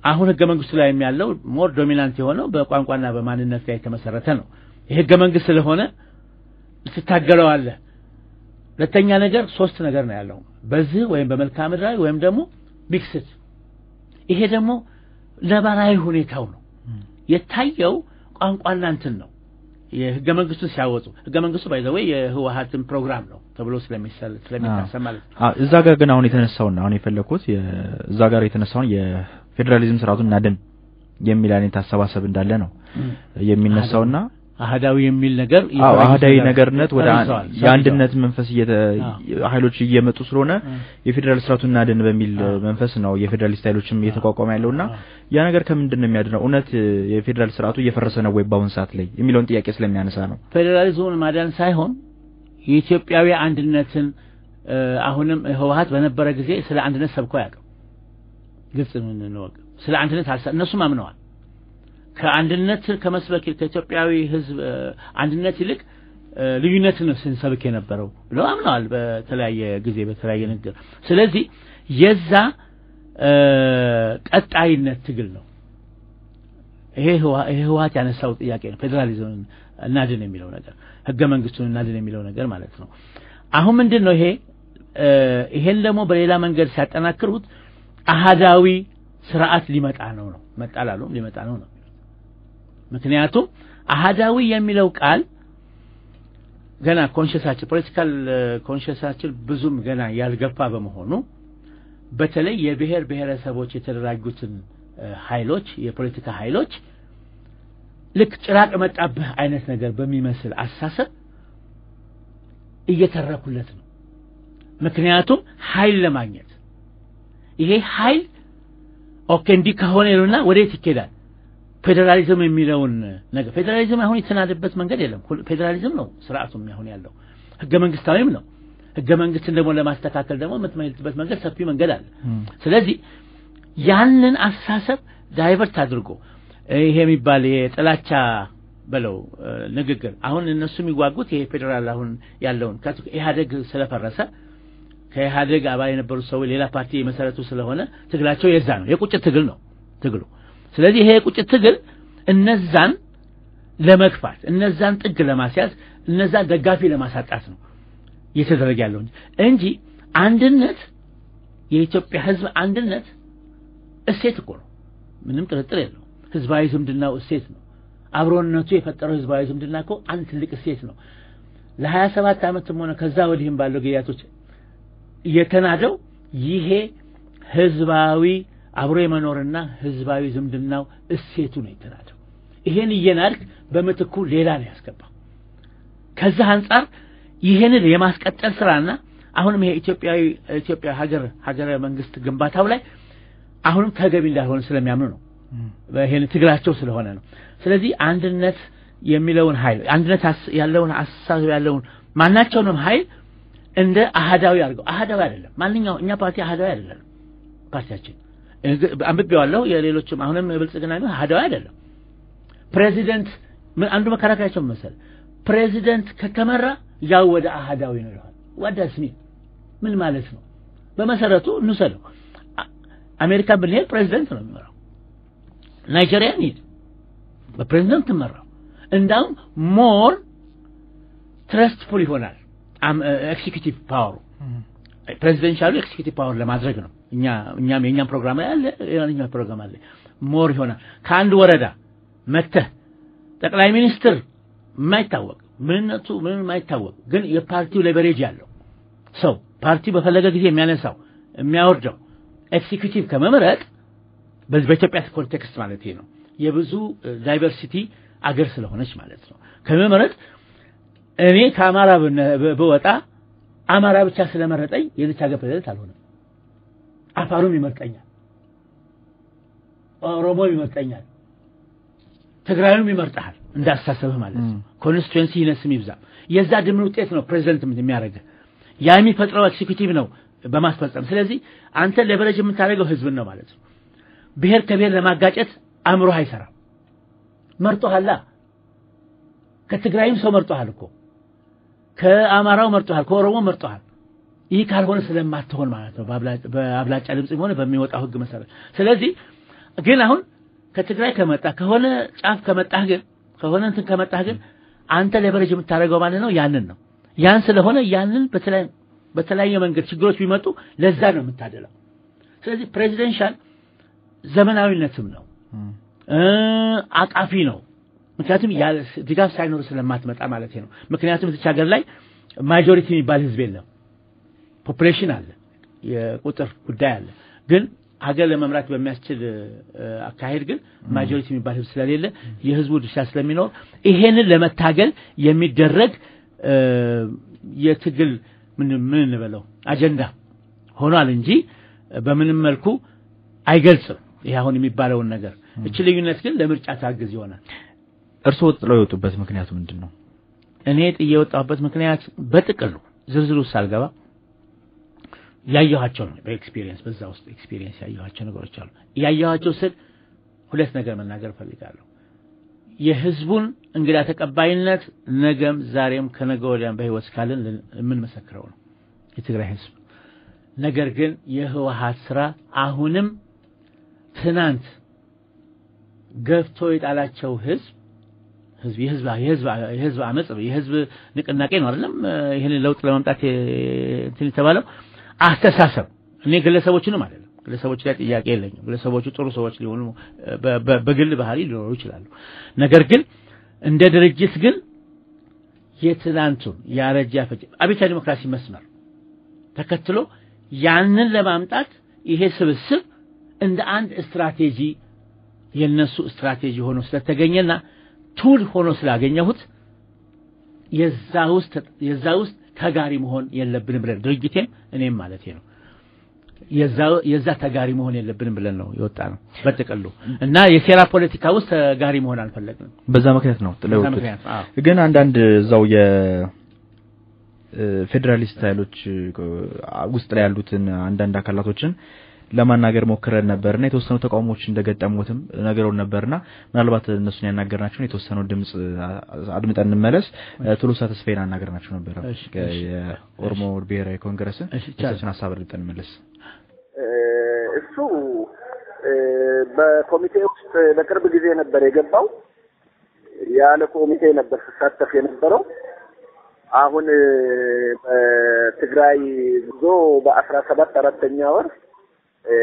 አሁን ህገ መንግስቱ ላይ ያለው ሞር ዶሚናንት የሆነው በቋንቋና በማንነት ላይ የተመሰረተ ነው። የህገ መንግስት ስለሆነ ትታገለዋለህ። ሁለተኛ ነገር ሶስት ነገር ነው ያለው በዚህ ወይም በመልክዓ ምድራዊ ወይም ደግሞ ሚክስድ። ይሄ ደግሞ ነባራዊ ሁኔታው ነው የታየው ቋንቋና እንትን ነው። የህገ መንግስቱን ሲያወጡ ህገ መንግስቱ ባይዘወይ የህወሀትን ፕሮግራም ነው ተብሎ ስለሚሰል ስለሚታሰብ ማለት ነው። አዎ እዛ ጋር ግን አሁን የተነሳውና አሁን የፈለኩት እዛ ጋር የተነሳውን የፌዴራሊዝም ስርዓቱን እናድን የሚል አይነት አሰባሰብ እንዳለ ነው የሚነሳውና አህዳዊ የሚል ነገር አዎ አህዳዊ ነገርነት ወደ ሰርዘዋል፣ የአንድነት መንፈስ እየተ አዎ። ኃይሎች እየመጡ ስለሆነ አ። የፌዴራል ስርዓቱን እናድን በሚል አዎ። መንፈስ ነው የፌዴራሊስት ኃይሎችም እየተቋቋመ ያለውና አዎ። ያ ነገር ከምንድን ነው የሚያድነው? እውነት የፌዴራል ስርዓቱ እየፈረሰ ነው ወይ በአሁን ሰዓት ላይ የሚለውን ጥያቄ ስለሚያነሳ ነው። ፌዴራሊዝሙን ማዳን ሳይሆን የኢትዮጵያዊ አንድነትን እ፣ አሁንም ህወሀት በነበረ ጊዜ ስለ አንድነት ሰብኮ አያውቅም። ግልጽ እንወቅ። ስለ አንድነት አልሰ እነሱም አምነዋል። ከአንድነት ከመስበክ ይልቅ ከኢትዮጵያዊ ህዝብ እ፣ አንድነት ይልቅ እ፣ ልዩነትን ነው ስንሰብክ የነበረው ብለው አምነዋል። በተለያየ ጊዜ በተለያየ ንግግር። ስለዚህ የዛ እ፣ ቀጣይነት ትግል ነው። ይሄ ህዋ- ይሄ ህወሀት ያነሳው ጥያቄ ነው። ፌዴራሊዝምን እናድን የሚለው ነገር ህገ መንግስቱን እናድን የሚለው ነገር ማለት ነው። አሁን ምንድን ነው ይሄ እ፣ ይሄን ደግሞ በሌላ መንገድ ሲያጠናክሩት አሃዳዊ ስርዓት ሊመጣ ነው ነው መጣላሉም ሊመጣ ነው ነው ምክንያቱም አሃዳዊ የሚለው ቃል ገና ኮንሽሳችን ፖለቲካል ኮንሽሳችን ብዙም ገና ያልገፋ በመሆኑ በተለይ የብሔር ብሔረሰቦች የተደራጁትን እ፣ ኃይሎች የፖለቲካ ኃይሎች ልክ ጭራቅ መጣብህ አይነት ነገር በሚመስል አስተሳሰብ እየተረኩለት ነው። ምክንያቱም ኃይል ለማግኘት ይሄ ኃይል ኦኬ እንዲህ ከሆነ ይሉና ወዴት ይኬዳል? ፌዴራሊዝም የሚለውን ነገር ፌዴራሊዝም አሁን የተናደበት መንገድ የለም። ሁል- ፌዴራሊዝም ነው ስርዓቱም አሁን ያለው ህገ መንግስታዊም ነው። ህገ መንግስትን ደግሞ ለማስተካከል ደግሞ የምትመልጥበት መንገድ ሰፊ መንገድ አለ። ስለዚህ ያንን አስተሳሰብ ዳይቨርት አድርጎ ይሄ የሚባል የጥላቻ በለው እ፣ ንግግር አሁን እነሱ የሚዋጉት ይሄ ፌዴራል አሁን ያለውን ከቱ- ኢህአዴግ ስለፈረሰ ከኢህአዴግ አባል የነበሩት ሰዎች ሌላ ፓርቲ የመሰረቱ ስለሆነ ትግላቸው የዛ ነው። የቁጭት ትግል ነው ትግሉ። ስለዚህ ይሄ የቁጭት ትግል እነዛን ለመግፋት እነዛን ጥግ ለማስያዝ እነዛን ደጋፊ ለማሳጣት ነው እየተደረገ ያለው እንጂ እንጂ አንድነት የኢትዮጵያ ህዝብ አንድነት እሴት እኮ ነው። ምንም ጥርጥር የለው። ህዝባዊ ዝምድናው እሴት ነው። አብሮነቱ የፈጠረው ህዝባዊ ዝምድና እኮ አንድ ትልቅ እሴት ነው። ለሀያ ሰባት ዓመትም ሆነ ከዛ ወዲህም ባለው ጊዜያቶች የተናደው ይሄ ህዝባዊ አብሮ የመኖርና ህዝባዊ ዝምድናው እሴቱ ነው የተናደው። ይሄን እየናድክ በምትኩ ሌላ ነው ያስገባው። ከዛ አንጻር ይሄንን የማስቀጠል ስራና አሁንም ይሄ ኢትዮጵያዊ ኢትዮጵያ ሀገር ሀገረ መንግስት ግንባታው ላይ አሁንም ተገቢ እንዳልሆነ ስለሚያምኑ ነው። ይሄን ትግላቸው ስለሆነ ነው። ስለዚህ አንድነት የሚለውን ኃይል አንድነት አስ- ያለውን አስተሳሰብ ያለውን ማናቸውንም ኃይል እንደ አህዳዊ አድርገው አህዳዊ አይደለም። ማንኛውም እኛ ፓርቲ አህዳዊ አይደለም። ፓርቲያችን እግ- አንብቤዋለሁ። የሌሎችም አሁንም ብልጽግና ነው አህዳዊ አይደለም። ፕሬዚደንት ምን አንዱ መከራከሪያቸው ምን መሰለህ? ፕሬዚደንት ከተመራ ያው ወደ አህዳዊ ነው ይለዋል። ዋዳስ ሚን ምን ማለት ነው? በመሰረቱ እንውሰደው። አ- አሜሪካን ብንሄድ ፕሬዚደንት ነው የሚመራው። ናይጄሪያ እንሂድ በፕሬዚደንት ትመራው። እንዳውም ሞር ትረስትፉል ይሆናል ኤክሲኪዩቲቭ ፓወሩ ፕሬዚደንሻሉ ኤክሲኪዩቲቭ ፓወር ለማድረግ ነው። እኛ እኛም የእኛም ፕሮግራም ላይ አለ፣ የኛም ፕሮግራም አለ። ሞር ይሆናል ከአንድ ወረዳ መተህ ጠቅላይ ሚኒስትር የማይታወቅ ምንነቱ ምንም የማይታወቅ ግን የፓርቲው ሌቨሬጅ ያለው ሰው ፓርቲው በፈለገ ጊዜ የሚያነሳው የሚያወርደው ኤክሲኪዩቲቭ ከመምረጥ በዚህ በኢትዮጵያ ኮንቴክስት ማለት ይሄ ነው። የብዙ ዳይቨርሲቲ አገር ስለሆነች ማለት ነው። ከመምረጥ እኔ ከአማራ ብነ- ብ- ብወጣ አማራ ብቻ ስለመረጠኝ የዚች ሀገር ፕሬዝደንት አልሆነም። አፋሩም ይመርጠኛል፣ ኦሮሞም ይመርጠኛል፣ ትግራዩም ይመርጠሃል እንዳስተሳሰብህ ማለት ነው። ኮንስቲትዌንሲ ይነስም ይብዛም የዛ ድምር ውጤት ነው ፕሬዚደንት የሚያደርግህ ያ የሚፈጥረው ኤክሲኪዩቲቭ ነው በማስፈጸም ስለዚህ አንተ ሌቨሬጅ የምታደርገው ህዝብን ነው ማለት ነው። ብሔር ከብሔር ለማጋጨት አእምሮህ አይሰራም። መርጦሃላ ከትግራይም ሰው መርጦሃል እኮ ከአማራው መርጦሃል፣ ከኦሮሞ መርጦሃል። ይህ ካልሆነ ስለማትሆን ማለት ነው በአብላ- በአብላጫ ድምፅ ሆነ በሚወጣው ህግ መሰረት። ስለዚህ ግን አሁን ከትግራይ ከመጣ ከሆነ ጫፍ ከመጣህ ግን ከሆነ እንትን ከመጣህ ግን አንተ ሌቨሬጅ የምታደርገው ማለት ነው ያንን ነው። ያን ስለሆነ ያንን በተለያየ በተለያየ መንገድ ችግሮች ቢመጡ ለዛ ነው የምታደለው። ስለዚህ ፕሬዚደንሻል ዘመናዊነትም ነው እ አቃፊ ነው። ምክንያቱም ያለ ድጋፍ ሳይኖር ስለማትመጣ ማለት ነው። ምክንያቱም እዚች ሀገር ላይ ማጆሪቲ የሚባል ህዝብ የለም። ፖፑሌሽን አለ፣ የቁጥር ጉዳይ አለ። ግን ሀገር ለመምራት በሚያስችል እ፣ አካሄድ ግን ማጆሪቲ የሚባል ህዝብ ስለሌለ የህዝቡ ድርሻ ስለሚኖር ይሄንን ለመታገል የሚደረግ እ፣ የትግል ምን ምን እንበለው አጀንዳ ሆኗል እንጂ በምንም መልኩ አይገልጽም። ይሄ አሁን የሚባለውን ነገር እቺ ልዩነት ግን ለምርጫ ታግዝ ይሆናል። እርስዎ ጥለው የወጡበት ምክንያቱ ምንድን ነው? እኔ ጥዬ የወጣሁበት ምክንያት በጥቅሉ ዝርዝሩ ውስጥ ሳልገባ ያየኋቸው ነው። በኤክስፒሪየንስ በዛ ውስጥ ኤክስፒሪየንስ ያየኋቸው ነገሮች አሉ። ያየኋቸው ስል ሁለት ነገር መናገር እፈልጋለሁ። የህዝቡን እንግዳ ተቀባይነት ነገም ዛሬም ከነገ ወዲያም በህይወት እስካለን ልን- የምንመሰክረው ነው የትግራይ ህዝብ። ነገር ግን የህወሀት ስራ አሁንም ትናንት ገፍቶ የጣላቸው ህዝብ ህዝብ የህዝብ የህዝብ የህዝብ አመጽ የህዝብ ንቅናቄ ነው አይደለም ይህንን ለውጥ ለማምጣት የ- እንትን የተባለው አስተሳሰብ እኔ ግለሰቦችንም አይደለም ግለሰቦች ላይ ጥያቄ የለኝም ግለሰቦቹ ጥሩ ሰዎች ሊሆኑ በ- በ- በግል ባህሪ ሊኖሩ ይችላሉ ነገር ግን እንደ ድርጅት ግን የትናንቱን ያረጀ ያፈጀ አብዮታዊ ዲሞክራሲ መስመር ተከትሎ ያንን ለማምጣት ይሄ ስብስብ እንደ አንድ ስትራቴጂ የነሱ ስትራቴጂ ሆኖ ስለተገኘና ቱል ሆኖ ስላገኘሁት የዛ ውስጥ የዛ ውስጥ ተጋሪ መሆን የለብንም ብለን ድርጅቴም እኔም ማለት ነው የዛ የዛ ተጋሪ መሆን የለብንም ብለን ነው የወጣ ነው በጥቅሉ እና የሴራ ፖለቲካ ውስጥ ተጋሪ መሆን አልፈለግንም በዛ ምክንያት ነው ጥለው በዛ የወጡት። ምክንያት አዎ ግን አንዳንድ እዛው የ እ፣ ፌዴራሊስት ኃይሎች እ፣ ውስጥ ላይ ያሉትን አንዳንድ አካላቶችን ለማናገር ሞክረን ነበርና የተወሰኑ ተቃውሞዎች እንደገጠሙትም ነገረውን ነበርና ምናልባት እነሱን ያናገርናቸውን የተወሰኑ ድምጽ አ- አድምጠን እንመለስ። እ፣ ቶሎሳ ተስፋዬን አናገርናቸው ነበረ እሺ፣ ከ- እሺ፣ የኦሮሞ ብሔራዊ ኮንግረስን እሺ፣ ይቻላል። የእሳቸውን ሀሳብ አድምጠን እንመለስ። እሱ እ፣ በኮሚቴ ውስጥ በቅርብ ጊዜ ነበር የገባው። ያለ ኮሚቴ ነበር ሲሳተፍ የነበረው። አሁን እ፣ በትግራይ ጉዞ በአስራ ሰባት አራተኛ ወር እ፣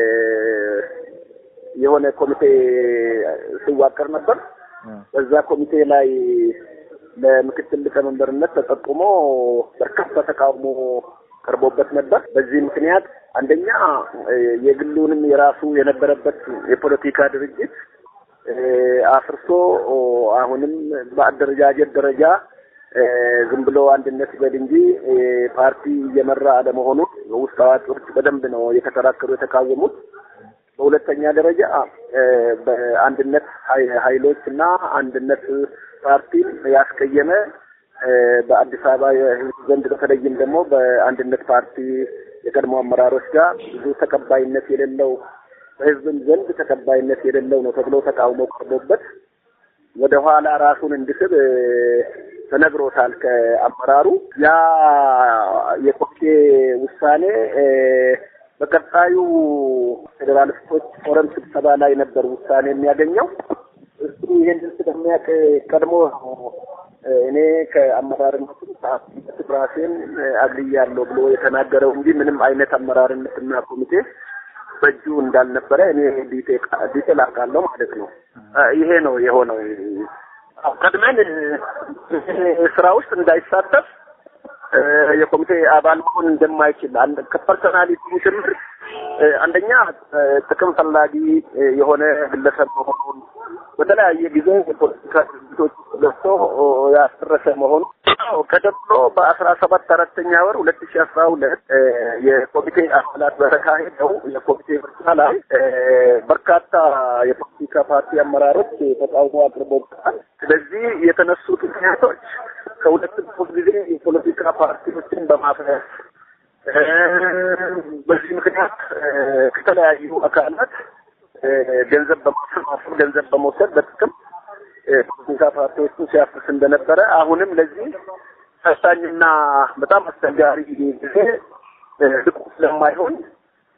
የሆነ ኮሚቴ ሲዋቀር ነበር። በዛ ኮሚቴ ላይ ለምክትል ሊቀመንበርነት ተጠቁሞ በርካታ ተቃውሞ ቀርቦበት ነበር። በዚህ ምክንያት አንደኛ እ፣ የግሉንም የራሱ የነበረበት የፖለቲካ ድርጅት እ፣ አፍርሶ ኦ፣ አሁንም በአደረጃጀት ደረጃ እ፣ ዝም ብሎ አንድነት በል እንጂ እ፣ ፓርቲ እየመራ አለመሆኑን ውስጥ አዋቂዎች በደንብ ነው የተከራከሩ የተቃወሙት። በሁለተኛ ደረጃ እ፣ በአንድነት ሀይ- ኃይሎች እና አንድነት ፓርቲን ያስቀየመ እ፣ በአዲስ አበባ የህዝብ ዘንድ በተለይም ደግሞ በአንድነት ፓርቲ የቀድሞ አመራሮች ጋር ብዙ ተቀባይነት የሌለው በህዝብም ዘንድ ተቀባይነት የሌለው ነው ተብሎ ተቃውሞ ቀርቦበት ወደ ኋላ ራሱን እንዲስብ እ፣ ተነግሮታል ከአመራሩ። ያ የኮሚቴ ውሳኔ እ፣ በቀጣዩ ፌዴራሊስቶች ፎረም ስብሰባ ላይ ነበር ውሳኔ የሚያገኘው። እሱ ይሄንን ስለሚያውቅ ቀድሞ እ፣ እኔ ከአመራርነትም ከኃላፊነት ራሴን እ፣ አግልያለሁ ብሎ የተናገረው እንጂ ምንም አይነት አመራርነትና ኮሚቴ በእጁ እንዳልነበረ እኔ ዲቴል አውቃለሁ ማለት ነው። እ፣ ይሄ ነው የሆነው። አዎ፣ ቀድመን እ፣ ስራ ውስጥ እንዳይሳተፍ እ፣ የኮሚቴ አባል መሆን እንደማይችል አንድ ከፐርሰናሊቲ ጭምር እ፣ አንደኛ እ፣ ጥቅም ፈላጊ እ፣ የሆነ ግለሰብ መሆኑን በተለያየ ጊዜ የፖለቲካ ድርጅቶች ውስጥ ገብቶ ኦ፣ ያስደረሰ መሆኑ አዎ፣ ቀደም ብሎ በአስራ ሰባት አራተኛ ወር ሁለት ሺ አስራ ሁለት የኮሚቴ አባላት በተካሄደው የኮሚቴ ምርጫ ላይ እ፣ በርካታ የፖለቲካ ፓርቲ አመራሮች ተቃውሞ አቅርበውበታል። ስለዚህ የተነሱት ምክንያቶች ከሁለት ሶስት ጊዜ የፖለቲካ ፓርቲዎችን በማፍረስ እ፣ በዚህ ምክንያት እ፣ ከተለያዩ አካላት እ፣ ገንዘብ በማሰባሰብ ገንዘብ በመውሰድ በጥቅም እ፣ ፖለቲካ ፓርቲዎችን ሲያፍስ እንደነበረ አሁንም ለዚህ ፈታኝና በጣም አስቸጋሪ ጊዜ እ፣ ብቁ ስለማይሆን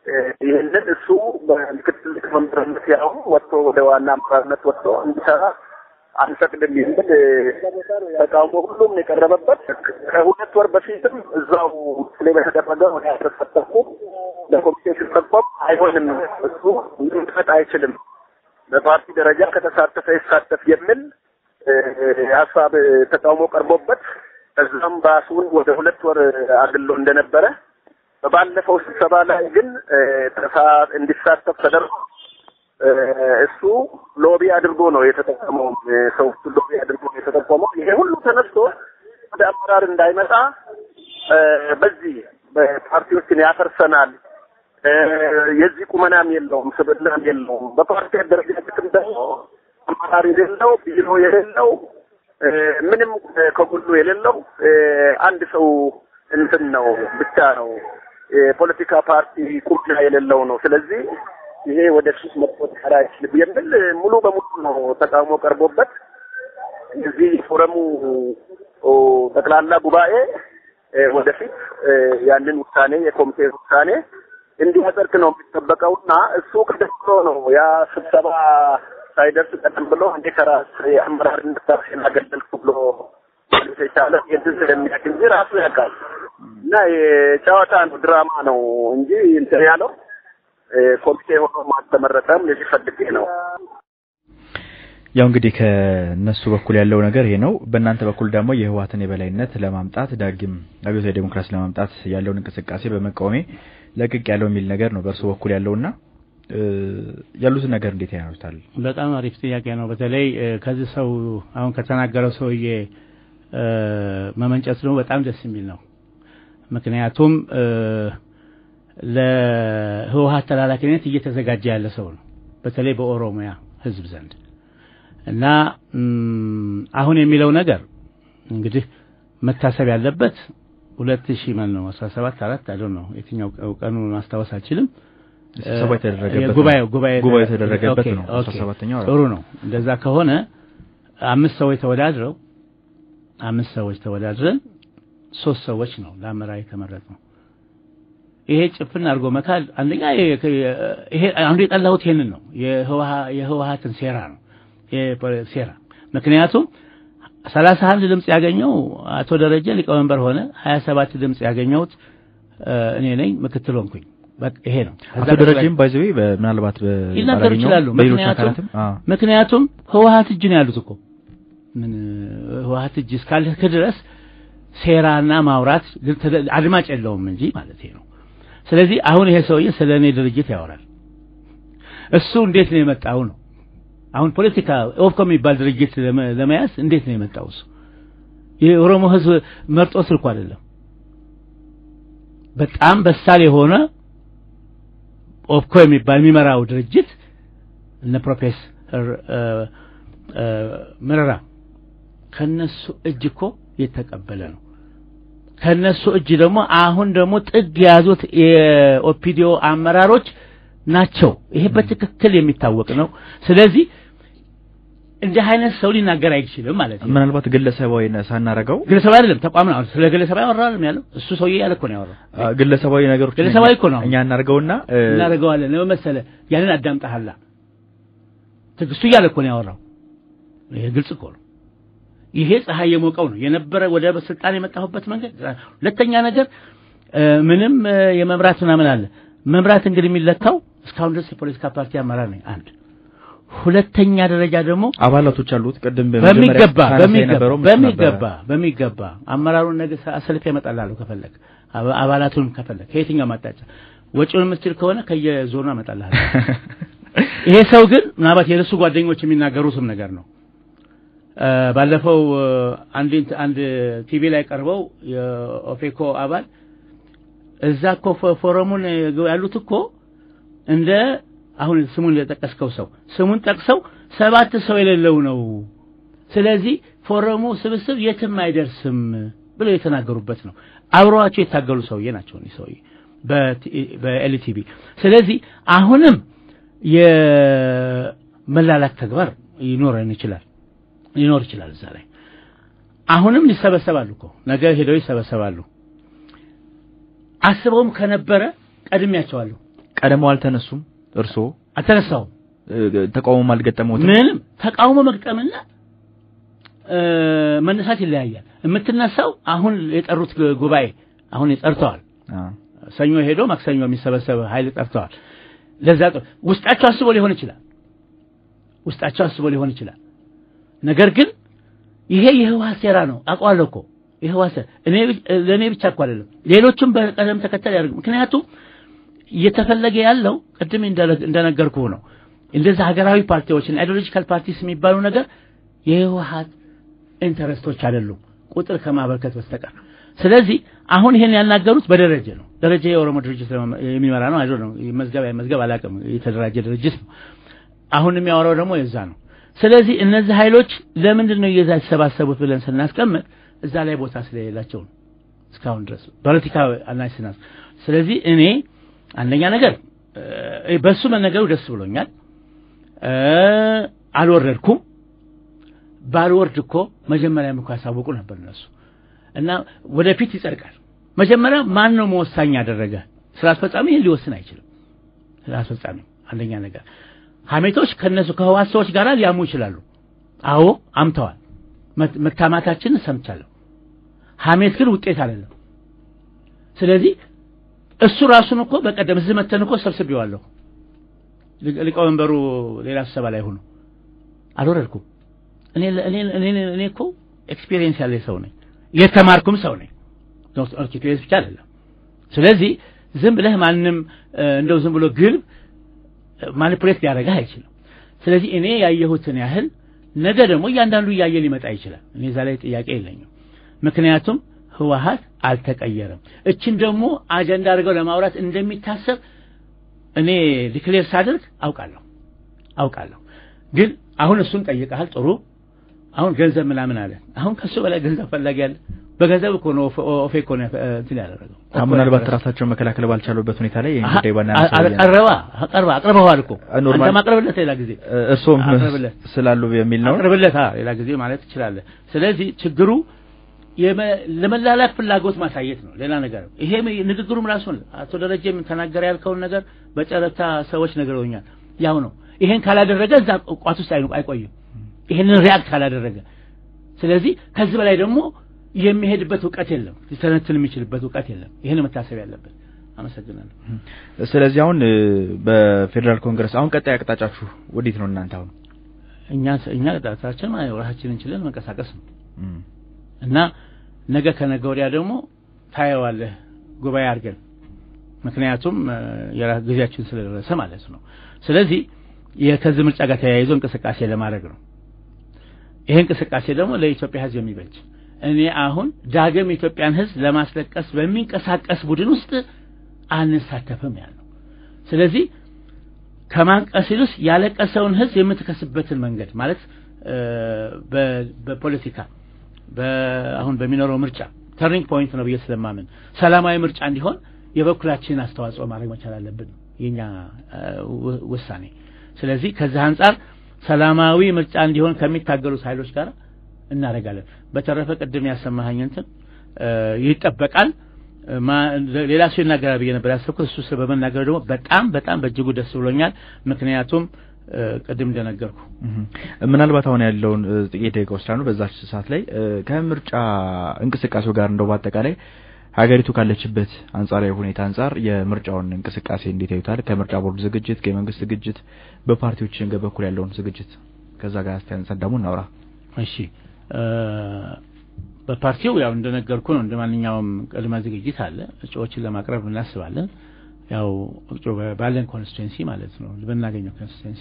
ይህንን እሱ በምክትል ሊቀመንበርነት ያው ወጥቶ ወደ ዋና አመራርነት ወጥቶ እንዲሰራ አንፈቅድም የሚል ተቃውሞ ሁሉም የቀረበበት ከሁለት ወር በፊትም እዛው ላይ በተደረገ ወደ ያተሳተፉ ለኮሚቴ ሲጠቆም አይሆንም እሱ ሊመጣ አይችልም በፓርቲ ደረጃ ከተሳተፈ ይሳተፍ የሚል ሀሳብ ተቃውሞ ቀርቦበት እዛም ባሱን ወደ ሁለት ወር አግሎ እንደነበረ በባለፈው ስብሰባ ላይ ግን እንዲሳተፍ ተደርጎ እሱ ሎቢ አድርጎ ነው የተጠቀመው። ሰው ሎቢ አድርጎ ነው የተጠቀመው። ይሄ ሁሉ ተነስቶ ወደ አመራር እንዳይመጣ በዚህ በፓርቲዎችን ያፈርሰናል፣ የዚህ ቁመናም የለውም፣ ስብዕናም የለውም። በፓርቲ አደረጃጀትም ደግሞ አመራር የሌለው ቢሮ የሌለው ምንም ከጎኑ የሌለው አንድ ሰው እንትን ነው ብቻ ነው የፖለቲካ ፓርቲ ቁምና የሌለው ነው። ስለዚህ ይሄ ወደፊት መቆጠር አይችልም የሚል ሙሉ በሙሉ ነው ተቃውሞ ቀርቦበት እዚህ ፎረሙ ጠቅላላ ጉባኤ ወደፊት ያንን ውሳኔ የኮሚቴ ውሳኔ እንዲያጸድቅ ነው የሚጠበቀውና እሱ ቀደም ብሎ ነው ያ ስብሰባ ሳይደርስ ቀደም ብሎ እንዴ ከራስ የአመራርነት ራሴን አገለልኩ ብሎ ማለት የቻለ የድል ስለሚያውቅ እንጂ ራሱ ያውቃል። እና የጨዋታ ነው ድራማ ነው እንጂ እንትን ያለው ኮሚቴ ሆኖ አልተመረጠም። ለዚህ ፈልጌ ነው። ያው እንግዲህ ከነሱ በኩል ያለው ነገር ይሄ ነው። በእናንተ በኩል ደግሞ የህወሓትን የበላይነት ለማምጣት ዳግም አብዮታዊ ዴሞክራሲ ለማምጣት ያለውን እንቅስቃሴ በመቃወሜ ለቅቅ ያለው የሚል ነገር ነው በእርሱ በኩል ያለውና ያሉትን ነገር እንዴት ያዩታል? በጣም አሪፍ ጥያቄ ነው። በተለይ ከዚህ ሰው አሁን ከተናገረው ሰውዬ መመንጨት ነው በጣም ደስ የሚል ነው። ምክንያቱም ለህወሓት ተላላኪነት እየተዘጋጀ ያለ ሰው ነው፣ በተለይ በኦሮሚያ ህዝብ ዘንድ እና አሁን የሚለው ነገር እንግዲህ መታሰብ ያለበት ሁለት ሺህ ማን ነው አስራ ሰባት አራት አይደል ነው የትኛው ቀኑ ማስታወስ አልችልም። ስብሰባ የተደረገበት ጉባኤው ጉባኤ ጉባኤ የተደረገበት ነው። ኦኬ፣ 17ኛው ጥሩ ነው። እንደዛ ከሆነ አምስት ሰዎች ተወዳድረው አምስት ሰዎች ተወዳድረን ሶስት ሰዎች ነው ለአመራር የተመረጥነው። ይሄ ጭፍን አድርጎ መካል አንደኛ ይሄ አንዱ የጠላሁት ይሄንን ነው የህወሓትን ሴራ ነው ሴራ ምክንያቱም ሰላሳ አንድ ድምጽ ያገኘው አቶ ደረጀ ሊቀመንበር ሆነ ሀያ ሰባት ድምጽ ያገኘሁት እኔ ነኝ ምክትል ሆንኩኝ በቃ ይሄ ነው አቶ ደረጀም ባይዘዌ ምናልባት ሊናገሩ ይችላሉ በሌሎች ምክንያቱም አካላትም አዎ ምክንያቱም ህወሓት እጅ ነው ያሉት እኮ ምን ህወሓት እጅ እስካለህ ድረስ ሴራና ማውራት አድማጭ የለውም እንጂ ማለት ነው ስለዚህ አሁን ይሄ ሰውዬ ስለ እኔ ድርጅት ያወራል እሱ እንዴት ነው የመጣው ነው አሁን ፖለቲካ ኦፍኮ የሚባል ድርጅት ለመያዝ እንዴት ነው የመጣው እሱ የኦሮሞ ህዝብ መርጦ ስልኩ አይደለም በጣም በሳል የሆነ ኦፍኮ የሚባል የሚመራው ድርጅት እነ ፕሮፌሰር መረራ ከነሱ እጅ እኮ የተቀበለ ነው ከነሱ እጅ ደግሞ አሁን ደግሞ ጥግ የያዙት የኦፒዲዮ አመራሮች ናቸው ይሄ በትክክል የሚታወቅ ነው ስለዚህ እንዲህ አይነት ሰው ሊናገር አይችልም ማለት ነው ምናልባት ግለሰባዊ ሳናረገው ግለሰባዊ አይደለም ተቋም ነው ስለ ግለሰባዊ ያወራል ያለው እሱ ሰውዬ ያለ እኮ ነው ያወራው አ፣ ግለሰባዊ ነገሮች ግለሰባዊ እኮ ነው። እኛ እናርገውና እ፣ እናደርገዋለን ለምን መሰለህ ያንን አዳምጠሃላ ትግስቱ እያለ እኮ ነው ያወራው ይሄ ግልጽ እኮ ነው ይሄ ፀሐይ የሞቀው ነው የነበረ ወደ ስልጣን የመጣሁበት መንገድ ሁለተኛ ነገር እ፣ ምንም እ፣ የመምራት ምናምን አለ መምራት እንግዲህ የሚለካው እስካሁን ድረስ የፖለቲካ ፓርቲ አመራር ነኝ አንድ ሁለተኛ ደረጃ ደግሞ አባላቶች አሉት ቅድም በመጀመሪያ በሚገባ ሳነሳ በሚገባ የነበረውም እሱ በሚገባ ነበረ። በሚገባ አመራሩን ነገ አሰልፌ እመጣላለሁ ከፈለግ አባ- አባላቱንም ከፈለግ ከየትኛው ማጣጫ ወጪውን የምትችል ከሆነ ከየዞኑ አመጣልሃለሁ ይሄ ሰው ግን ምናልባት የእሱ ጓደኞች የሚናገሩትም ነገር ነው እ፣ ባለፈው እ፣ አንድ ኢንት- አንድ ቲቪ ላይ ቀርበው የኦፌኮ አባል እዛ እኮ ፎ- ፎረሙን ያሉት እኮ እንደ አሁን ስሙን ለጠቀስከው ሰው ስሙን ጠቅሰው ሰባት ሰው የሌለው ነው ስለዚህ ፎረሙ ስብስብ የትም አይደርስም ብለው የተናገሩበት ነው አብረዋቸው የታገሉ ሰውዬ ናቸው እኒህ ሰውዬ በኤልቲቪ ስለዚህ አሁንም የመላላክ ተግባር ይኖረን ይችላል ሊኖር ይችላል እዛ ላይ አሁንም ይሰበሰባሉ እኮ ነገ ሄደው ይሰበሰባሉ አስበውም ከነበረ ቀድሜያቸዋለሁ ቀደመው አልተነሱም? እርስዎ አልተነሳውም። ተቃውሞም አልገጠመውትም? ምንም ተቃውሞ መግጠምና መነሳት ይለያያል። የምትነሳው አሁን የጠሩት ጉባኤ አሁን ጠርተዋል። ሰኞ ሄዶ ማክሰኞ የሚሰበሰብ ኃይል ጠርተዋል። ለዛ ውስጣቸው አስቦ ሊሆን ይችላል። ውስጣቸው አስቦ ሊሆን ይችላል። ነገር ግን ይሄ የህወሓት ሴራ ነው። አውቀዋለሁ እኮ የህወሓት ሴራ እኔ ለእኔ ብቻ እኮ አይደለም፣ ሌሎችም በቀደም ተከተል ያደርጉ። ምክንያቱም እየተፈለገ ያለው ቅድም እንደነገርኩ ነው። እንደዛ ሀገራዊ ፓርቲዎችን አይዲዮሎጂካል ፓርቲስ የሚባሉ ነገር የህወሓት ኢንተረስቶች አይደሉም ቁጥር ከማበርከት በስተቀር። ስለዚህ አሁን ይሄን ያናገሩት በደረጀ ነው። ደረጀ የኦሮሞ ድርጅት የሚመራ ነው። አይዶ ነው መዝገብ መዝገብ አላውቅም። የተደራጀ ድርጅት ነው። አሁን የሚያወራው ደግሞ የዛ ነው። ስለዚህ እነዚህ ኃይሎች ለምንድን ነው እየዛ የተሰባሰቡት ብለን ስናስቀምጥ እዛ ላይ ቦታ ስለሌላቸው ነው እስካሁን ድረስ ፖለቲካ አናስናስ። ስለዚህ እኔ አንደኛ ነገር በሱ መነገሩ ደስ ብሎኛል። አልወረድኩም። ባልወርድ እኮ መጀመሪያም እኮ ያሳውቁ ነበር እነሱ እና ወደፊት ይጸድቃል። መጀመሪያ ማን ነው መወሳኝ ያደረገ? ስራ አስፈጻሚ ይህን ሊወስን አይችልም። ስራ አስፈጻሚ አንደኛ ነገር ሐሜቶች ከነሱ ከህዋት ሰዎች ጋር ሊያሙ ይችላሉ። አዎ አምተዋል። መታማታችንን ሰምቻለሁ። ሐሜት ግን ውጤት አይደለም። ስለዚህ እሱ ራሱን እኮ በቀደም እዚህ መተን እኮ ሰብስቤዋለሁ። ሊቀመንበሩ ሌላ ስብሰባ ላይ ሆኖ አልወረድኩም። እኔ እኔ እኔ እኔ እኮ ኤክስፒሪየንስ ያለ ሰው ነኝ፣ የተማርኩም ሰው ነኝ። ኤክስፒሪየንስ ብቻ አይደለም። ስለዚህ ዝም ብለህ ማንም እንደው ዝም ብሎ ግልብ ማኒፑሌት ሊያደርግህ አይችልም። ስለዚህ እኔ ያየሁትን ያህል ነገ ደግሞ እያንዳንዱ እያየ ሊመጣ ይችላል። እኔ እዛ ላይ ጥያቄ የለኝም። ምክንያቱም ህወሓት አልተቀየረም። እችን ደግሞ አጀንዳ አድርገው ለማውራት እንደሚታሰብ እኔ ዲክሌር ሳደርግ አውቃለሁ አውቃለሁ። ግን አሁን እሱን ጠይቀሃል፣ ጥሩ። አሁን ገንዘብ ምናምን አለ። አሁን ከሱ በላይ ገንዘብ ፈላጊ አለ። በገንዘብ እኮ ነው ኦፌ እኮ ነው እንትን ያደረገው። ምናልባት ራሳቸውን መከላከል ባልቻሉበት ሁኔታ ላይ ይህን ጉዳይ ባናነሳ ቀረባ ቀርባ አቅርበዋል እኮ አንተ ማቅረብለት ሌላ ጊዜ እርሶም ስላሉ የሚል ነው አቅርብለት ሌላ ጊዜ ማለት ትችላለህ። ስለዚህ ችግሩ ለመላላክ ፍላጎት ማሳየት ነው፣ ሌላ ነገር ይሄ ንግግሩም ራሱን አቶ ደረጀም ተናገረ ያልከውን ነገር በጨረታ ሰዎች ነግረውኛል። ያው ነው። ይሄን ካላደረገ እዛ ቋት ውስጥ አይቆይም። ይሄንን ሪያክት ካላደረገ ስለዚህ ከዚህ በላይ ደግሞ የሚሄድበት እውቀት የለም፣ ሊተነትን የሚችልበት እውቀት የለም። ይህን መታሰብ ያለበት። አመሰግናለሁ። ስለዚህ አሁን በፌዴራል ኮንግረስ አሁን ቀጣይ አቅጣጫችሁ ወዴት ነው እናንተ? አሁን እኛ እኛ ቅጣታችን ራሳችንን ችለን መንቀሳቀስ ነው እና ነገ ከነገ ወዲያ ደግሞ ታየዋለህ ጉባኤ አድርገን ምክንያቱም ጊዜያችን ስለደረሰ ማለት ነው። ስለዚህ ከዚህ ምርጫ ጋር ተያይዞ እንቅስቃሴ ለማድረግ ነው። ይሄ እንቅስቃሴ ደግሞ ለኢትዮጵያ ሕዝብ የሚበጅ እኔ አሁን ዳግም የኢትዮጵያን ሕዝብ ለማስለቀስ በሚንቀሳቀስ ቡድን ውስጥ አንሳተፍም ያለው። ስለዚህ ከማንቀስ ይልስ ያለቀሰውን ሕዝብ የምትከስበትን መንገድ ማለት በፖለቲካ አሁን በሚኖረው ምርጫ ተርኒንግ ፖይንት ነው ብዬ ስለማምን ሰላማዊ ምርጫ እንዲሆን የበኩላችንን አስተዋጽኦ ማድረግ መቻል አለብን፣ የኛ ውሳኔ። ስለዚህ ከዚህ አንጻር ሰላማዊ ምርጫ እንዲሆን ከሚታገሉት ኃይሎች ጋር እናደርጋለን። በተረፈ ቅድም ያሰማኸኝ እንትን ይጠበቃል። ሌላ ሰው ይናገራል ብዬ ነበር ያሰብኩት። እሱ በመናገሩ ደግሞ በጣም በጣም በእጅጉ ደስ ብሎኛል። ምክንያቱም ቅድም እንደነገርኩ ምናልባት አሁን ያለውን ጥቂት ደቂቃዎች ስላሉ በዛች ሰዓት ላይ ከምርጫ እንቅስቃሴው ጋር እንደው በአጠቃላይ ሀገሪቱ ካለችበት አንጻራዊ ሁኔታ አንጻር የምርጫውን እንቅስቃሴ እንዴት ያዩታል? ከምርጫ ቦርድ ዝግጅት፣ ከመንግስት ዝግጅት፣ በፓርቲዎች በኩል ያለውን ዝግጅት ከዛ ጋር እስቲ አንጻር ደግሞ እናውራ። እሺ በፓርቲው ያው እንደነገርኩ ነው። እንደ ማንኛውም ቅድመ ዝግጅት አለ። እጩዎችን ለማቅረብ እናስባለን። ያው እጩ ባለን ኮንስቲትዌንሲ ማለት ነው በምናገኘው ኮንስቲትዌንሲ።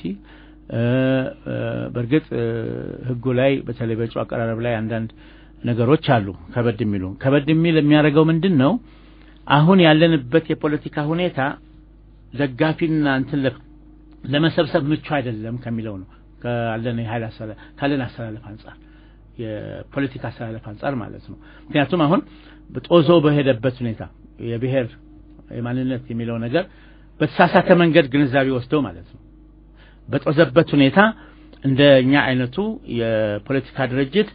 በእርግጥ ህጉ ላይ በተለይ በእጩ አቀራረብ ላይ አንዳንድ ነገሮች አሉ ከበድ የሚሉ ከበድ የሚል የሚያደርገው ምንድን ነው? አሁን ያለንበት የፖለቲካ ሁኔታ ደጋፊና እንትን ለመሰብሰብ ምቹ አይደለም ከሚለው ነው ካለን የኃይል ካለን አስተላለፍ አንጻር የፖለቲካ አስተላለፍ አንጻር ማለት ነው። ምክንያቱም አሁን ጦዞ በሄደበት ሁኔታ የብሔር የማንነት የሚለው ነገር በተሳሳተ መንገድ ግንዛቤ ወስደው ማለት ነው በጦዘበት ሁኔታ እንደ እኛ አይነቱ የፖለቲካ ድርጅት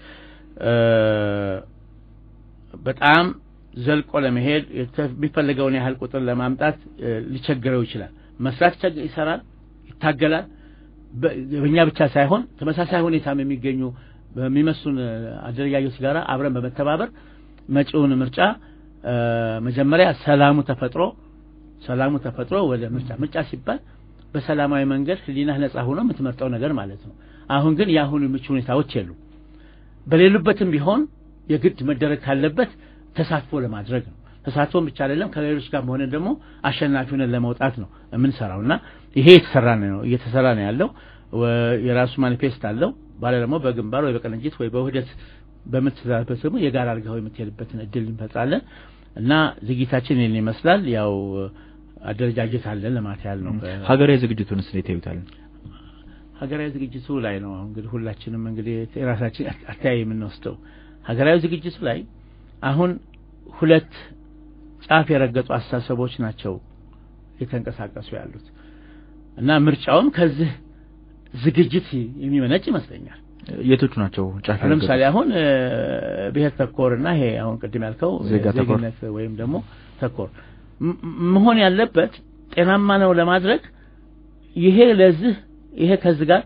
በጣም ዘልቆ ለመሄድ የሚፈልገውን ያህል ቁጥር ለማምጣት ሊቸግረው ይችላል። መስራት ይሰራል፣ ይታገላል። በእኛ ብቻ ሳይሆን ተመሳሳይ ሁኔታም የሚገኙ በሚመስሉን አደረጃጆች ጋር አብረን በመተባበር መጪውን ምርጫ መጀመሪያ ሰላሙ ተፈጥሮ ሰላሙ ተፈጥሮ ወደ ምርጫ ምርጫ ሲባል በሰላማዊ መንገድ ህሊናህ ነጻ ሆኖ የምትመርጠው ነገር ማለት ነው። አሁን ግን የአሁኑ ምቹ ሁኔታዎች የሉ። በሌሉበትም ቢሆን የግድ መደረግ ካለበት ተሳትፎ ለማድረግ ነው። ተሳትፎም ብቻ አይደለም ከሌሎች ጋር መሆነ ደግሞ አሸናፊ ሆነን ለመውጣት ነው የምንሰራው እና ይሄ የተሰራ ነው እየተሰራ ነው ያለው። የራሱ ማኒፌስት አለው። ባለ ደግሞ በግንባር ወይ በቅንጅት ወይ በውህደት በምትተዳበት ደግሞ የጋራ አድርገው የምትሄድበትን እድል እንፈጥራለን እና ዝግጅታችን ይህን ይመስላል። ያው አደረጃጀት አለን ለማለት ያህል ነው። ሀገራዊ ዝግጅቱን እንዴት ያዩታል? ሀገራዊ ዝግጅቱ ላይ ነው እንግዲህ ሁላችንም እንግዲህ የራሳችን አተያይ የምንወስደው ሀገራዊ ዝግጅቱ ላይ አሁን ሁለት ጫፍ የረገጡ አስተሳሰቦች ናቸው የተንቀሳቀሱ ያሉት እና ምርጫውም ከዚህ ዝግጅት የሚመነጭ ይመስለኛል። የቶቹ ናቸው ጫፍ ለምሳሌ አሁን ብሔር ተኮርና ይሄ አሁን ቅድም ያልከው ዜጋ ተኮር ዜግነት ወይም ደግሞ ተኮር መሆን ያለበት ጤናማ ነው ለማድረግ ይሄ ለዚህ ይሄ ከዚህ ጋር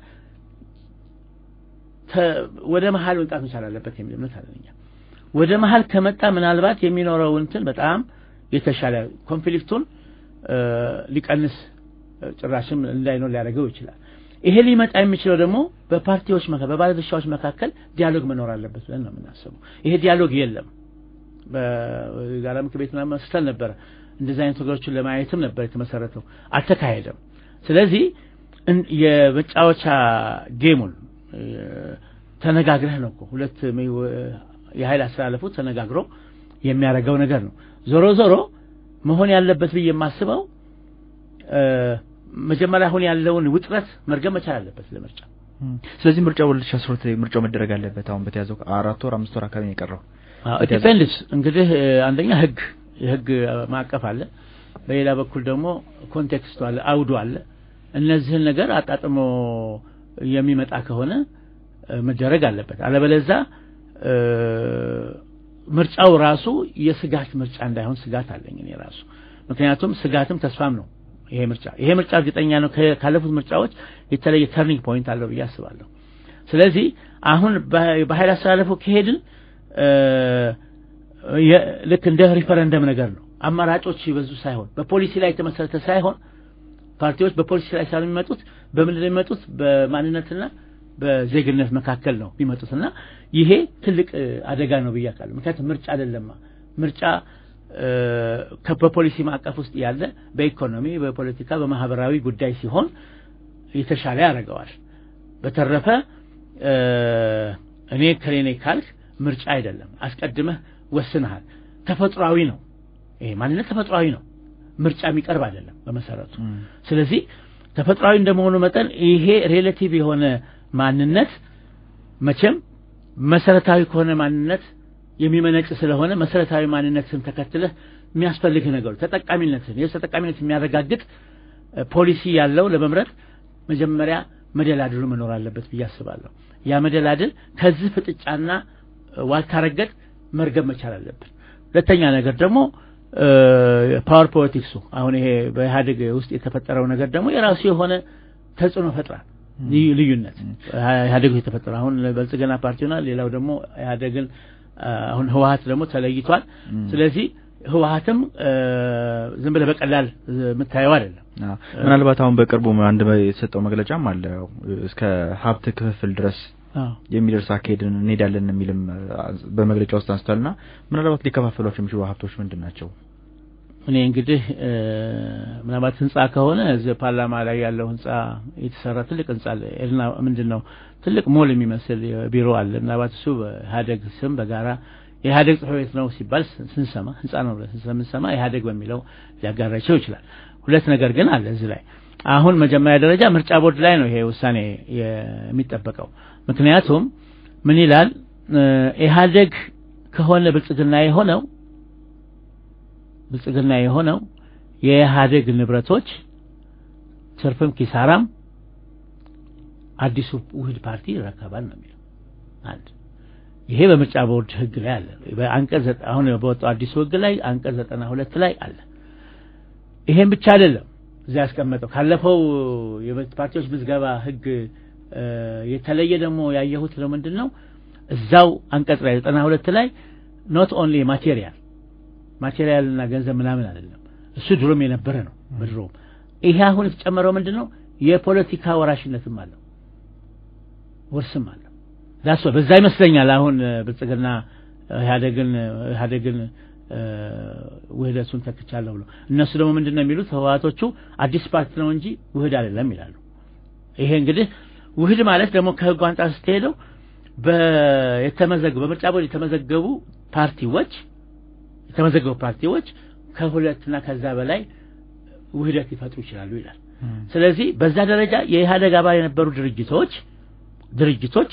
ወደ መሀል መምጣት መቻል አለበት የሚል እምነት አለኝ። ወደ መሀል ከመጣ ምናልባት የሚኖረው እንትን በጣም የተሻለ ኮንፍሊክቱን ሊቀንስ ጭራሽም እንዳይኖር ሊያደርገው ይችላል። ይሄ ሊመጣ የሚችለው ደግሞ በፓርቲዎች መካከል በባለድርሻዎች መካከል ዲያሎግ መኖር አለበት ብለን ነው የምናስበው። ይሄ ዲያሎግ የለም። በጋራ ምክር ቤት ምናምን መስርተን ነበረ። እንደዚህ አይነት ነገሮችን ለማየትም ነበር የተመሰረተው፣ አልተካሄደም። ስለዚህ የመጫወቻ ጌሙን ተነጋግረህ ነው እኮ ሁለት የኃይል አስተላለፉ ተነጋግሮ የሚያደርገው ነገር ነው። ዞሮ ዞሮ መሆን ያለበት ብዬ የማስበው መጀመሪያ አሁን ያለውን ውጥረት መርገም መቻል አለበት ለምርጫ። ስለዚህ ምርጫው 2012 ምርጫው መደረግ አለበት። አሁን በተያዘው አራት ወር አምስት ወር አካባቢ ነው የቀረው። ዲፔንድስ እንግዲህ አንደኛ ህግ የህግ ማዕቀፍ አለ፣ በሌላ በኩል ደግሞ ኮንቴክስቱ አለ፣ አውዱ አለ። እነዚህን ነገር አጣጥሞ የሚመጣ ከሆነ መደረግ አለበት። አለበለዛ ምርጫው ራሱ የስጋት ምርጫ እንዳይሆን ስጋት አለኝ እኔ ራሱ። ምክንያቱም ስጋትም ተስፋም ነው ይሄ ምርጫ። ይሄ ምርጫ እርግጠኛ ነው ካለፉት ምርጫዎች የተለየ ተርኒንግ ፖይንት አለው ብዬ አስባለሁ። ስለዚህ አሁን በኃይል አስተላለፉ ከሄድን ልክ እንደ ሪፈረንደም ነገር ነው። አማራጮች ይበዙ ሳይሆን በፖሊሲ ላይ የተመሰረተ ሳይሆን ፓርቲዎች በፖሊሲ ላይ ሳይሆን የሚመጡት በምንድን ነው የሚመጡት? በማንነትና በዜግነት መካከል ነው የሚመጡትና ይሄ ትልቅ አደጋ ነው ብዬ አውቃለሁ። ምክንያቱም ምርጫ አይደለማ ምርጫ በፖሊሲ ማዕቀፍ ውስጥ ያለ በኢኮኖሚ፣ በፖለቲካ፣ በማህበራዊ ጉዳይ ሲሆን የተሻለ ያደርገዋል። በተረፈ እኔ ከሌኔ ካልክ ምርጫ አይደለም፣ አስቀድመህ ወስነሃል። ተፈጥሯዊ ነው ይሄ ማንነት ተፈጥሯዊ ነው። ምርጫ የሚቀርብ አይደለም በመሰረቱ። ስለዚህ ተፈጥሯዊ እንደመሆኑ መጠን ይሄ ሬሌቲቭ የሆነ ማንነት መቼም መሰረታዊ ከሆነ ማንነት የሚመነጭ ስለሆነ መሰረታዊ ማንነትን ተከትለህ የሚያስፈልግህ ነገሮች ተጠቃሚነትን የህዝብ ተጠቃሚነት የሚያረጋግጥ ፖሊሲ ያለው ለመምረጥ መጀመሪያ መደላድሉ መኖር አለበት ብዬ አስባለሁ። ያ መደላድል ከዚህ ፍጥጫና ዋልታ ረገጥ መርገብ መቻል አለብን። ሁለተኛ ነገር ደግሞ ፓወር ፖለቲክሱ አሁን ይሄ በኢህአዴግ ውስጥ የተፈጠረው ነገር ደግሞ የራሱ የሆነ ተጽዕኖ ፈጥራል። ልዩነት ኢህአዴግ ውስጥ የተፈጠረው አሁን ብልጽግና ፓርቲና ሌላው ደግሞ ኢህአዴግን አሁን ህወሀት ደግሞ ተለይቷል። ስለዚህ ህወሀትም ዝም ብለህ በቀላል የምታየው አይደለም። ምናልባት አሁን በቅርቡ አንድ የተሰጠው መግለጫም አለ እስከ ሀብት ክፍፍል ድረስ የሚደርስ አካሄድን እንሄዳለን የሚልም በመግለጫ ውስጥ አንስቷልና ምናልባት ሊከፋፈሏቸው የሚችሉ ሀብቶች ምንድን ናቸው? እኔ እንግዲህ ምናልባት ህንጻ ከሆነ እዚህ ፓርላማ ላይ ያለው ህንጻ የተሰራ ትልቅ ህንጻ አለ። ኤልና ምንድን ነው ትልቅ ሞል የሚመስል ቢሮ አለ። ምናልባት እሱ በኢህአዴግ ስም በጋራ የኢህአዴግ ጽሕፈት ቤት ነው ሲባል ስንሰማ ህንጻ ነው ብለን ስለምንሰማ ኢህአዴግ በሚለው ሊያጋራቸው ይችላል። ሁለት ነገር ግን አለ እዚህ ላይ አሁን መጀመሪያ ደረጃ ምርጫ ቦርድ ላይ ነው ይሄ ውሳኔ የሚጠበቀው። ምክንያቱም ምን ይላል ኢህአዴግ ከሆነ ብልጽግና የሆነው ብልጽግና የሆነው የኢህአዴግ ንብረቶች ትርፍም ኪሳራም አዲሱ ውህድ ፓርቲ ይረከባል ነው የሚለው አንድ ይሄ በምርጫ ቦርድ ህግ ላይ አለ። በአንቀጽ አሁን በወጣው አዲሱ ህግ ላይ አንቀጽ ዘጠና ሁለት ላይ አለ። ይሄን ብቻ አይደለም እዛ ያስቀመጠው ካለፈው የፓርቲዎች ምዝገባ ህግ የተለየ ደግሞ ያየሁት ነው ምንድን ነው እዛው አንቀጽ ላይ ዘጠና ሁለት ላይ ኖት ኦንሊ ማቴሪያል ማቴሪያል እና ገንዘብ ምናምን አይደለም እሱ ድሮም የነበረ ነው በድሮም ይሄ አሁን የተጨመረው ምንድን ነው የፖለቲካ ወራሽነትም አለው ውርስም አለው ዳስ በዛ ይመስለኛል አሁን ብልጽግና ኢህአደግን ኢህአደግን ውህደቱን ተክቻለሁ ብሎ እነሱ ደግሞ ምንድን ነው የሚሉት ህወሓቶቹ አዲስ ፓርቲ ነው እንጂ ውህድ አይደለም ይላሉ ይሄ እንግዲህ ውህድ ማለት ደግሞ ከህጉ አንጻር ስትሄደው የተመዘገቡ በምርጫ ቦርድ የተመዘገቡ ፓርቲዎች የተመዘገቡ ፓርቲዎች ከሁለትና ከዛ በላይ ውህደት ሊፈጥሩ ይችላሉ ይላል ስለዚህ በዛ ደረጃ የኢህአደግ አባል የነበሩ ድርጅቶች ድርጅቶች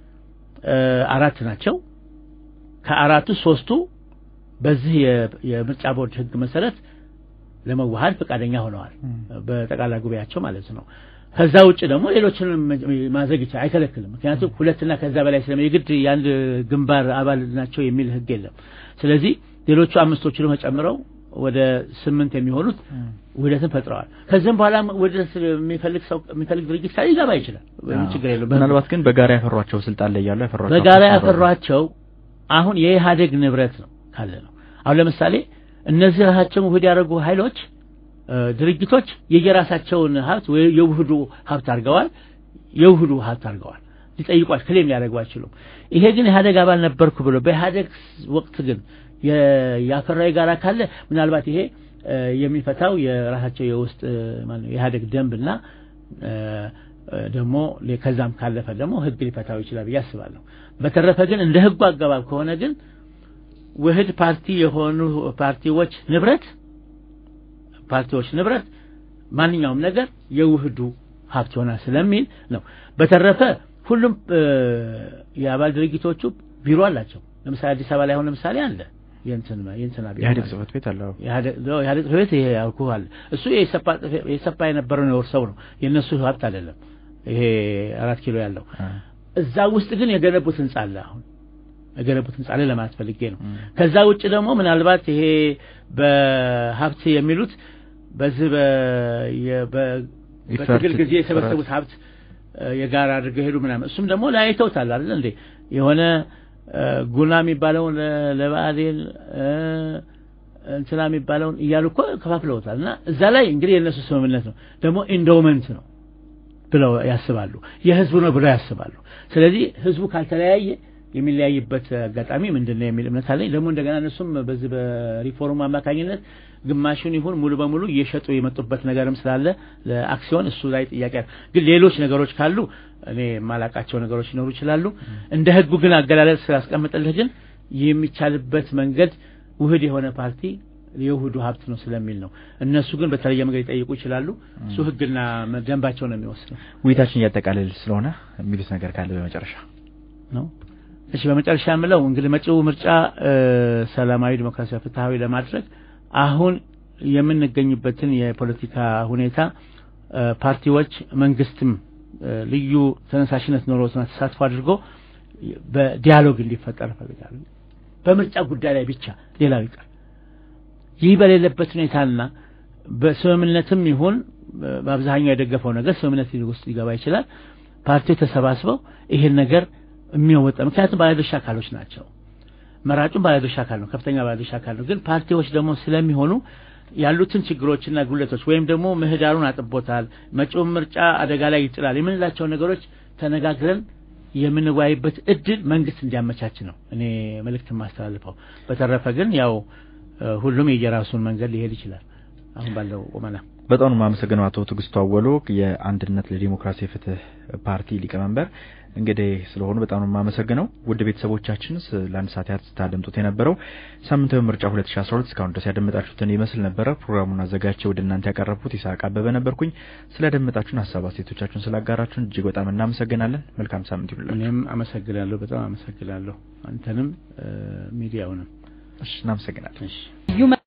አራት ናቸው ከአራቱ ሶስቱ በዚህ የምርጫ ቦርድ ህግ መሰረት ለመዋሃድ ፈቃደኛ ሆነዋል በጠቅላላ ጉባኤያቸው ማለት ነው ከዛ ውጭ ደግሞ ሌሎችንም ማዘግ ይችላል አይከለክልም ምክንያቱም ሁለትና ከዛ በላይ ስለ የግድ የአንድ ግንባር አባል ናቸው የሚል ህግ የለም ስለዚህ ሌሎቹ አምስቶቹ ደግሞ ጨምረው ወደ ስምንት የሚሆኑት ውህደትን ፈጥረዋል ከዚህም በኋላ ውህደት የሚፈልግ ሰው የሚፈልግ ድርጅት ካለ ሊገባ ይችላል ችግር የለው ምናልባት ግን በጋራ ያፈሯቸው ስልጣን ላይ ያሉ ያፈሯቸው በጋራ ያፈሯቸው አሁን የኢህአደግ ንብረት ነው ካለ ነው አሁን ለምሳሌ እነዚህ ራሳቸውን ውህድ ያደረጉ ኃይሎች ድርጅቶች የየራሳቸውን ሀብት ወይ የውህዱ ሀብት አድርገዋል የውህዱ ሀብት አድርገዋል ሊጠይቋች ክሌም ሊያደርጉ አይችሉም ይሄ ግን ኢህአደግ አባል ነበርኩ ብሎ በኢህአደግ ወቅት ግን ያፈራው የጋራ ካለ ምናልባት ይሄ የሚፈታው የራሳቸው የውስጥ የኢህአደግ ደንብና ደግሞ ከዛም ካለፈ ደግሞ ህግ ሊፈታው ይችላል ብዬ አስባለሁ በተረፈ ግን እንደ ህጉ አገባብ ከሆነ ግን ውህድ ፓርቲ የሆኑ ፓርቲዎች ንብረት ፓርቲዎች ንብረት ማንኛውም ነገር የውህዱ ሀብት ይሆናል ስለሚል ነው በተረፈ ሁሉም የአባል ድርጅቶቹ ቢሮ አላቸው ለምሳሌ አዲስ አበባ ላይ አሁን ለምሳሌ አለ የእንትና የእንትና ቢሮ ኢህአዴግ ጽህፈት ቤት አለው ኢህአዴግ ጽህፈት ቤት ይሄ ያልኩህ አለ እሱ የሰፓ የነበረው ነው ሰው ነው የእነሱ ሀብት አይደለም ይሄ አራት ኪሎ ያለው እዛ ውስጥ ግን የገነቡት ህንጻ አለ አሁን የገነቡት ህንጻ ላይ ለማለት ፈልጌ ነው ከዛ ውጭ ደግሞ ምናልባት ይሄ በሀብት የሚሉት በዚህ በትግል ጊዜ የሰበሰቡት ሀብት የጋራ አድርገው ሄዱ ምናምን እሱም ደግሞ ለያይተውታል አይደል እንዴ የሆነ ጉና የሚባለውን ለብአዴን እንትና የሚባለውን እያሉ እኮ ከፋፍለውታል እና እዛ ላይ እንግዲህ የእነሱ ስምምነት ነው ደግሞ ኢንዶመንት ነው ብለው ያስባሉ የህዝቡ ነው ብለው ያስባሉ ስለዚህ ህዝቡ ካልተለያየ የሚለያይበት አጋጣሚ ምንድን ነው የሚል እምነት አለኝ ደግሞ እንደገና እነሱም በዚህ በሪፎርም አማካኝነት ግማሹን ይሁን ሙሉ በሙሉ እየሸጡ የመጡበት ነገርም ስላለ ለአክሲዮን እሱ ላይ ጥያቄ ግን ሌሎች ነገሮች ካሉ እኔ የማላቃቸው ነገሮች ሊኖሩ ይችላሉ እንደ ህጉ ግን አገላለጽ ስላስቀምጥልህ ግን የሚቻልበት መንገድ ውህድ የሆነ ፓርቲ የውህዱ ሀብት ነው ስለሚል ነው እነሱ ግን በተለየ መንገድ ሊጠይቁ ይችላሉ እሱ ህግና ደንባቸው ነው የሚወስነው ውይይታችን እያጠቃልል ስለሆነ የሚሉት ነገር ካለ በመጨረሻ ነው እሺ በመጨረሻ የምለው እንግዲህ መጪው ምርጫ ሰላማዊ ዲሞክራሲያዊ ፍትሃዊ ለማድረግ አሁን የምንገኝበትን የፖለቲካ ሁኔታ ፓርቲዎች መንግስትም ልዩ ተነሳሽነት ኖሮትና ተሳትፎ አድርጎ በዲያሎግ እንዲፈጠር እፈልጋለሁ በምርጫ ጉዳይ ላይ ብቻ ሌላው ይቀር ይህ በሌለበት ሁኔታና በስምምነትም ይሁን በአብዛኛው የደገፈው ነገር ስምምነት ውስጥ ሊገባ ይችላል ፓርቲዎች ተሰባስበው ይሄን ነገር የሚወጣ ምክንያቱም ባለድርሻ አካሎች ናቸው መራጩም ባለድርሻ አካል ነው ከፍተኛ ባለድርሻ አካል ነው ግን ፓርቲዎች ደግሞ ስለሚሆኑ ያሉትን ችግሮችና ጉለቶች ወይም ደግሞ ምህዳሩን አጥቦታል መጪውን ምርጫ አደጋ ላይ ይጥላል የምንላቸው ነገሮች ተነጋግረን የምንወያይበት እድል መንግስት እንዲያመቻች ነው እኔ መልእክት የማስተላልፈው በተረፈ ግን ያው ሁሉም የየራሱን መንገድ ሊሄድ ይችላል አሁን ባለው ቁመና በጣም ነው የማመሰግነው አቶ ትግስቱ አወሎ የአንድነት ለዲሞክራሲ ፍትህ ፓርቲ ሊቀመንበር እንግዲህ ስለሆኑ በጣም ነው የማመሰግነው ውድ ቤተሰቦቻችን ለአንድ ሰዓት ያህል ስታደምጡት የነበረው ሳምንታዊ ምርጫ 2012 እስካሁን ድረስ ያደመጣችሁትን ይመስል ነበረ ፕሮግራሙን አዘጋጅቼ ወደ እናንተ ያቀረብኩት ይስሐቅ አበበ ነበርኩኝ ስላደመጣችሁን ሀሳብ አስተያየቶቻችሁን ስላጋራችሁን እጅግ በጣም እናመሰግናለን መልካም ሳምንት ይሁንላችሁ እኔም አመሰግናለሁ በጣም አመሰግናለሁ አንተንም ሚዲያውንም እናመሰግናለን